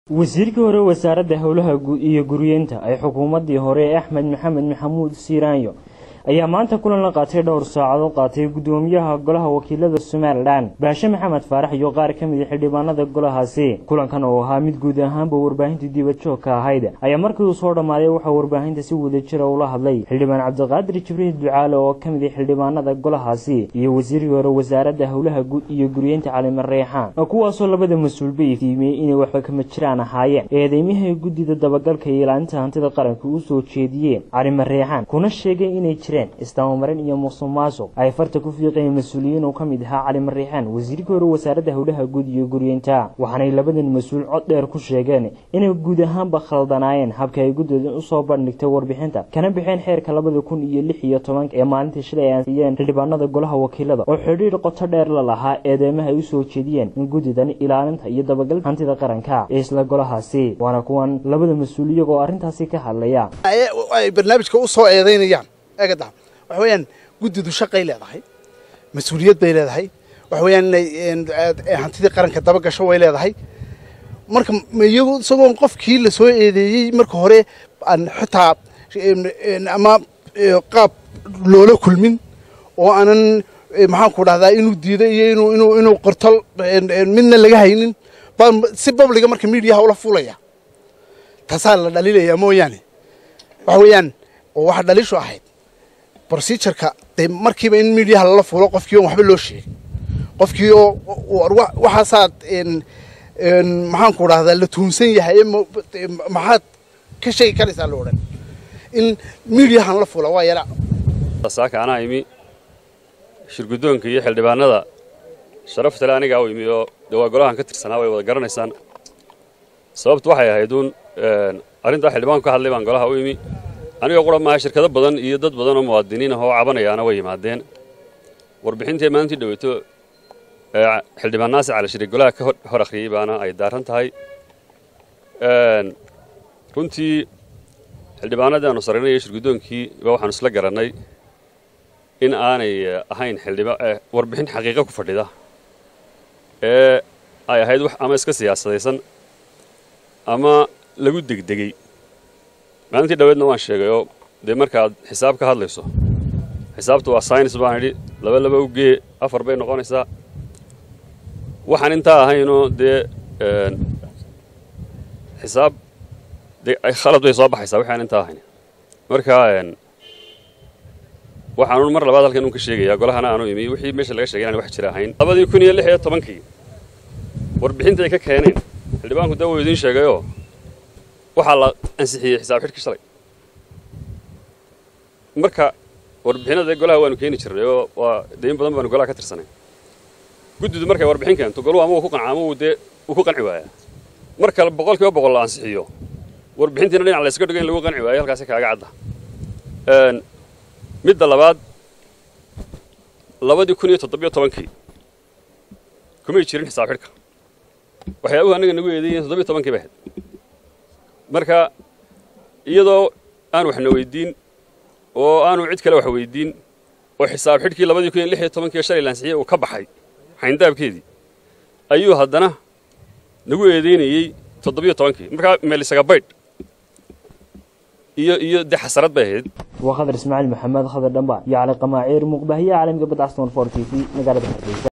wasiirkii hore wasaaradda howlaha iyo guryeenta ay xukuumaddii hore ee axmed maxamed maxamuud siiraanyo ayaa maanta kulan la qaatay dhowr saacadood qaatay guddoomiyaha golaha wakiilada somalilan baashe maxamed faarax iyo qaar ka mid a xildhibaanada golahaasi kulankan oo ahaa mid guud ahaanba warbaahinta dibadjoogka ahayd ayaa markii uu soo dhammaaday waxaa warbaahinta si wadajira ula hadlay xildhibaan cabdiqaadir jibriil ducaale oo ka mid a xildhibaanada golahaasi iyo wasiirkii hore wasaaradda howlaha iyo guryeenta calime reexaan kuwaasoo labada mas-uulba iftiimiyey inay waxba kama jiraan ahaayeen eedeymaha guddida dabagalka iyo ilaalinta hantida qaranka u soo jeediyeen calime reexaan kuna sheegay inay jireen istaamamarin iyo musuq maasuq ay farta ku fiiqeen mas-uuliyiin uu ka mid ahaa cali mariixaan wasiirkii hore wasaaradda howlaha guud iyo guryeenta waxaanay labadan mas-uul cod dheer ku sheegeen inay guud ahaanba khaldanaayeen habka ay guddooda usoo bandhigtay warbixinta kana bixeen xeerka labada kun iyo lix iyo tobanka ee maalintii shalay ay ansiyeen xildhibaanada golaha wakiilada oo xidhiir qoto dheer la lahaa eedeymaha ay usoo jeediyeen in guddidan ilaalinta iyo dabagalka hantida qaranka ee isla golahaasi waana kuwan labada mas-uul iyagoo arrintaasi ka hadlaya ay barnaamijka u soo eedaynayaan eegada waxa weeyaan guddidu shaqay leedahay mas-uuliyad bay leedahay waxa weeyaan inay hantidii qaranka daba gasho way leedahay marka iyagu isagoon qofkii la soo eedeeyey marka hore aan xitaa ama qaab loola kulmin oo aanan maxaan ku dhahdaa inuu diiday iyo inuu inuu inuu qorto midna laga haynin baan si babliga marka miidiyaha ula fuulaya taasaa la dhaliilaya mooyaane waxa weeyaan oo waxa dhaliishu ahayd procedureka dee markiiba in miidiyaha lala fuulo qofkii oon waxba loo sheegin qofkii oo waxaasaad maxaan ku dhahdaa la tuunsan yahay maxaad ka sheegi karaysaa la odhan in miidiyahan la fuula waa yala saaka anaa imi shirguddoonka iyo xildhibaanada sharaftale anigaa u imi oo dee waa golahan ka tirsanaa way wada garanaysaan sababtu waxay ahayd uun arrintaa xildhibaanku ka hadlay baan golaha u imi anigoo qura maaha shirkado badan iyo dad badan oo muwaadiniin ah oo cabanayaana way yimaadeen warbixintii maalintii dhaweyto xildhibaan naasir cali shariik golaha ka hor akhriyey baana ay daaran tahay runtii xildhibaanadii aanu sarraynay iyo shirguddoonkii ba waxaanu isla garannay in aanay ahayn warbixin xaqiiqo ku fadhida ee ay ahayd wax ama iska siyaasadaysan ama lagu degdegey maalintii dhaweedna waan sheegayoo dee markaad xisaab ka hadlayso xisaabtu waa saynis baan idhi laba laba u gee afar bay noqonaysaa waxaan intaa ahaynoo dee xisaab dee khalad bay soo baxaysaa waxaan intaa ahayn marka waxaanun mar labaad halkan un ka sheegayaa golahana aanu imi wixii meesha laga shegay inaan wax jira ahayn labadii kun iyo lix iyo tobankii warbixinta ay ka keeneen xildhibaanku dee wuu idiin sheegayoo waxaa la ansixiyey xisaab xidhkii shalay marka warbixinada golaha waanu keeni jirnay oo waa dee in badan baanu golaha ka tirsanay guddidu markay warbixin keento goluhu ama uu ku qanca ama uu dee uu ku qanci waayaa marka boqol kiiba boqol la ansixiyo warbixintiina dhinac la yskaga dhigo in lagu qanci waayo halkaasi kaaga cadda midda labaad labadii kun iyo toddobiyo tobankii kumay jirin xisaab xidhka waxyaabuhu annaga nagu eedeeyeen toddobiyo tobankii bay ahayd marka iyadoo aan waxna weydiin oo aanu cid kale wax weydiin oo xisaab xidhkii labadii kun iyo lix iyo tobankii shalay lansixiyey uu ka baxay xayndaabkeedii ayuu haddana nagu eedeynayey toddobiyo tobankii markaa meelisaga baydh iyo iyo dee xasarad bay ahayd waa khadar ismaaciil maxamed khadar dhamba iyo cali qamaaciir muuqbaahiyaha caalamiga badcaston for t v magaalada hargeysa